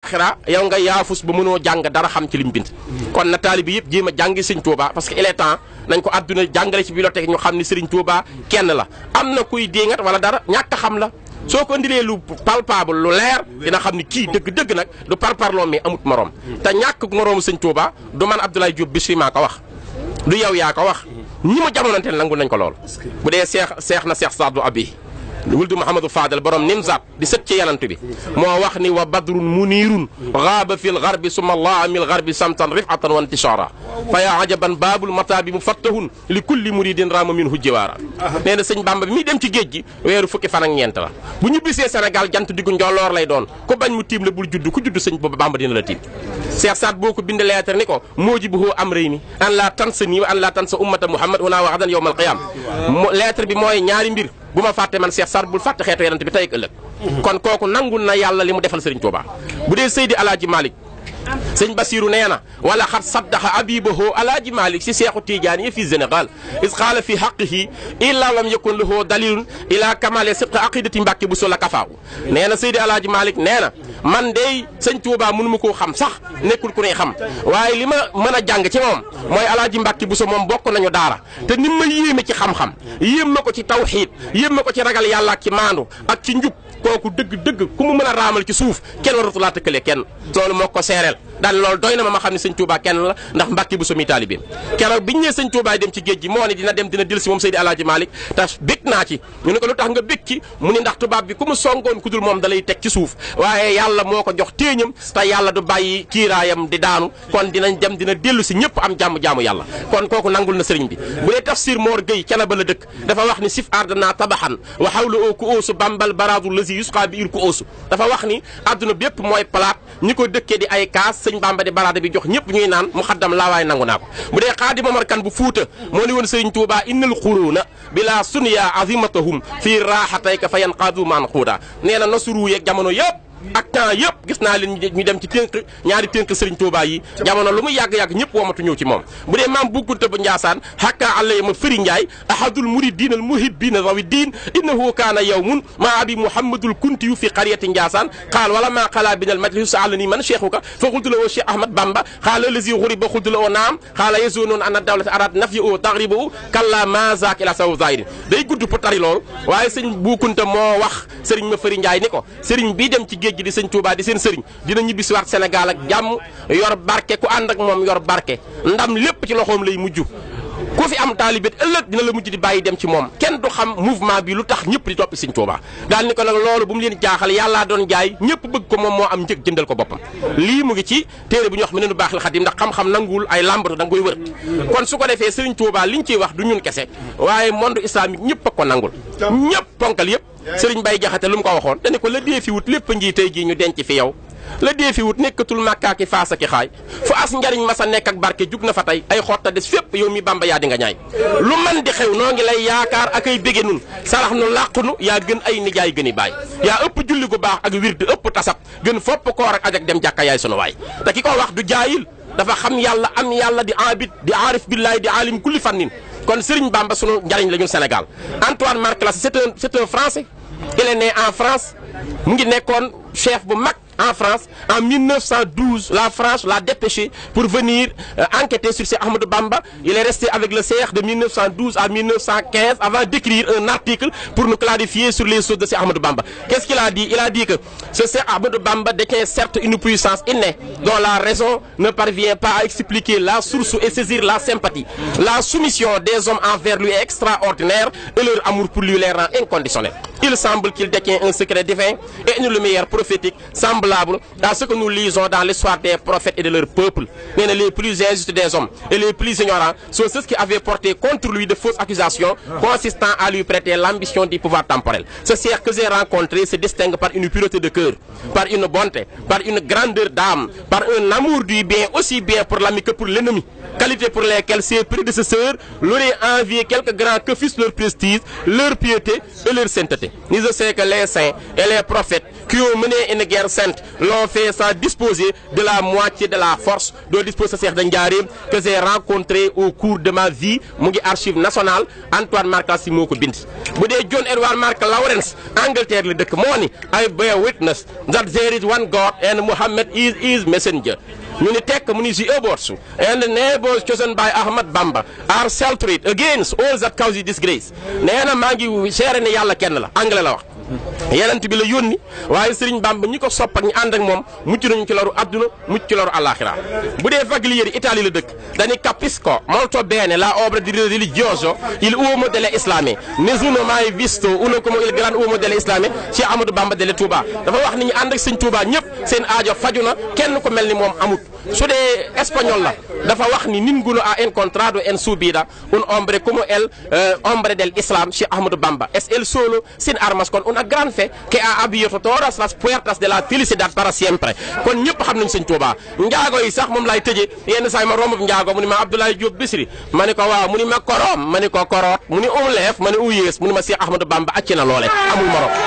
àllaaxira yow nga yaafus ba mënoo jàng dara xam ci lim bind kon na taalibi yëpp jéem a jàngi sëñ Touba parce que il est temps nañ ko àdduna jàngale ci bibliothèque ñu xam ni Serigne Touba kenn la am na kuy déngat wala dara ñàkk a xam la soo ko indilee lu palpable lu leer dina xam ni kii dëgg-dëgg nag du parparloo mais amut morom te ñàkk moroomu sëñ Touba du man Abdoulaye Diop Bichri maa ko wax du yow yaa ko wax ñi ma jamonanteel nangul nañ ko lool bu dee seex seex na seex Saadu Abi wuldu Mouhamadou Fadel borom nimzaat di sët ci yanant bi moo wax ni wa badrun muniirun gaaba fi lgarbi summa allah mil garbi samtan rifatan wa intishaara fa yaa ajaban baabul mataabi mufattahun li kulli muridin raama minhu jiwaara nee na sëñ Bamba bi muy dem ci géej gi weeru fukki fan ak ñeent la bu ñu bisee Sénégal jant diggu njolloor lay doon ku bañ mu tiim la bul judd ku judd sëñ Bamba dina la tiim Cheikh Saad boo ko bind lettre ni ko moojibuhu amrayni an la tansa nii wa an la tansa ummata Muhammad una waxdan yawmal qiyaam lettre bi mooy ñaari mbir bu ma fàtte man Cheikh Saad bul fàtte xeetu yonent bi tey ak ëllëg kon kooku nangul na yàlla li mu defal Serigne Touba bu dee Seydi Alaaji Malick sëñ Basiru nee na wala xat saddaxa abibahu alaaji malik si seexu tiijaan yi fi Sénégal is xaala fi xaqihi illa lam yakun lahu dalilun ila kamale sibqa aqidati mbàkke bu sola kafaaw nee na Seydi alaaji malik nee na man dey sëñ Tuuba mënu ma koo xam sax nekkul ku ne xam waaye li ma mën a jàng ci moom mooy alaaji mbàkke bu so moom bokk nañu daara te ni ma yéeme ci xam-xam yéem ma ko ci tawxiid yéem ma ko ci ragal yàlla ak ci maandu ak ci njub kooku dëgg-dëgg ku mu mën a raamal ci suuf kenn waratu laa tëkkale kenn loolu moo ko seereel daal loolu doy na ma ma xam ne sëñ Touba kenn la ndax Mbàkke bu somi taalibeem keroog biñu nee sëñ Touba dem ci géej gi moo ne dina dem dina dil si moom Seydi Alaaji Malick te bég naa ci ñu ne ko lu tax nga bég ci mu ni ndax tubaab bi ku mu songoon ku dul moom da lay teg ci suuf waaye yàlla moo ko jox téeñam te yàlla du bàyyi kiiraayam di daanu kon dinañ dem dina dellu si ñëpp am jàmm jaamu yàlla kon kooku nangul na sëriñ bi bu dee tafsir Mor Gueye cana ba la dëkk dafa wax ni sif ardana tabaxan wa xawla oo ku oosu bambal baradu lasi yusqa bi ir ku oosu dafa wax ni adduna bépp mooy palaat ñi ko dëkkee di ay kaas sëñ Bamba di baraada bi jox ñëpp ñuy naan mu xaddam laa waaye nangu naa ko bu dee xaadi Momar Kan bu fuuta moo ni woon sëriñ Tuuba innal xuruuna bila sunya azimatahum fii raaxatayka fa yanqaadu maan xuuda nee na nasuru yeeg jamono yëpp ak temps yëpp gis naa leen ñu dem ci tënk ñaari tënk sëriñ Touba yi jamono lu mu yàgg-yàgg ñëpp womatu ñëw ci moom bu dee maam buggunte bu Njaasaan hakka àllay ma fëri Njaay ahadul muridin al muhibbina rawi diin innahu kaana yawmun ma abi muhammadul kunti yu fi qaryati Njaasaan qaal wala ma xala bin al majlis saalani man cheikhuka fa xultu la oo Cheikh Ahmad Bamba xaala lazi xuriba xultu la oo naam xaala yazunoon anna dawlata arad nafyi o taxriba o kalla ma zaak ila saw zahirin day gudd pour tari loolu waaye sëñ bukkunte moo wax sëriñ ma fëri Njaay ni ko sëriñ bii dem ci géej gi di sëñ Touba di seen sëriñ dina ñibbi si waat Sénégal ak jàmm yor barke ku ànd ak moom yor barke ndam lépp ci loxoom lay mujj ku fi am taalibét ëllëg dina la mujj di bàyyi dem ci moom kenn du xam mouvement bi lu tax ñëpp di toppi sëñ Touba daal ni ko nag loolu bu mu leen jaaxal yàllaa doon jaay ñëpp bëgg ko moom moo am njëg jëndal ko boppam lii mu ngi ci téere bu ñu wax mu ne nu baax la xadim ndax xam-xam nanguwul ay làmbatu da nga koy wër kon su ko defee sëriñ Touba liñ ciy wax du ñun kese waaye monde islamique ñëpp a ko nangul ñëpp ponkal yëpp sëriñ Bay Jaxate lu mu ko waxoon dañu ko la dee fi wut lépp ngi tey jii ñu denc fi yow la dee fi wut nekkatul màkkaaki faasa ki xaay fu as njariñ ma sa nekk ak barke jug na fa tey ay xotta des fépp yow mi bamba yaa di nga ñaay lu man di xew noo ngi lay yaakaar ak ay bége nun sarax nu làqunu yaa gën ay nijaay gën i baay yaa ëpp julli gu baax ak wird ëpp tasab gën fopp koor ak ajak dem jàkka yaay sunu waay te ki ko wax du jaayil dafa xam yàlla am yàlla di abid di aarif billahi di alim kulli fannin kon Serigne Bamba sunu njariñ la ñun Sénégal Antoine Marc Lassy c'est un c'est un français il est né en France mu ngi nekkoon chef bu mag en France en 1912 la France l'a dépêché pour venir euh, enquêter sur Cheikh Ahmadou Bamba il est resté avec le Cheikh de 1912 à 1915 avant d'écrire un article pour nous clarifier sur les choses de Cheikh Ahmadou Bamba qu'est-ce qu'il a dit il a dit que ce Cheikh Ahmadou Bamba détient certes une puissance innée dont la raison ne parvient pas à expliquer la source et saisir la sympathie la soumission des hommes envers lui est extraordinaire et leur amour pour lui les rend inconditionnels il semble qu'il détient un secret divin et une lumière prophétique semblable à ce que nous lisons dans l'histoire des prophètes et de leur peuple. Mais les plus injustes des hommes et les plus ignorants sont ceux qui avaient porté contre lui de fausses accusations consistant à lui prêter l'ambition du pouvoir temporel. Ce cercle que j'ai rencontré se distingue par une pureté de cœur, par une bonté, par une grandeur d'âme, par un amour du bien aussi bien pour l'ami que pour l'ennemi. qualités pour lesquelles ses prédécesseurs l'auraient envié quelque grand que fût leur prestige, leur piété et leur sainteté. Ni je sais que les saints et les prophètes qui ont mené une guerre sainte l'ont fait sans disposer de la moitié de la force dont dispose Cheikh Ndiarème que j'ai rencontré au cours de ma vie mu ngi archive nationale Antoine Marc si moo ko bind. bu dee John Edward Mark Lawrence Angleterre la dëkk moo ni I bear witness that there is one God and Muhammad is his messenger. ñu ni tekk mu ni the aborts and the neighbors chosen by Ahmad Bamba are sheltered against all that causes disgrace nee na maa ngi seere ne yàlla kenn la anglais la wax yenent bi la yónni waaye Serigne Bamba ñi ko sopp ak ñi ànd ak moom mucc nañu ci loru adduna mucc ci loru alaxira bu dee Faglieri Italie la dëkk dañu capisco molto bene la obra di religioso il uomo delle islame nessuno mai visto uno come il gran uomo delle islame ci Amadou Bamba delle Touba dafa wax ni ñu ànd ak Serigne Touba ñëpp seen aajo faju na kenn ko mel ni moom amut su dee espagnol la dafa wax ni ninguno ha incontrato en subida un hombre come el hombre del islam ci Ahmadou Bamba es el solo sin armas kon una gran fe que ha abierto todas las puertas de la felicidad para siempre kon ñëpp xam nañ sëñ Touba njaago yi sax moom laay tëjee yenn saa yi ma romb njaago mu ni ma Abdoulaye Diop Bisri ma ni ko waaw mu ni ma koroom ma ni ko koroot mu ni um leef ma ni u yées mu ni ma Cheikh Ahmadou Bamba acci na loole amul morom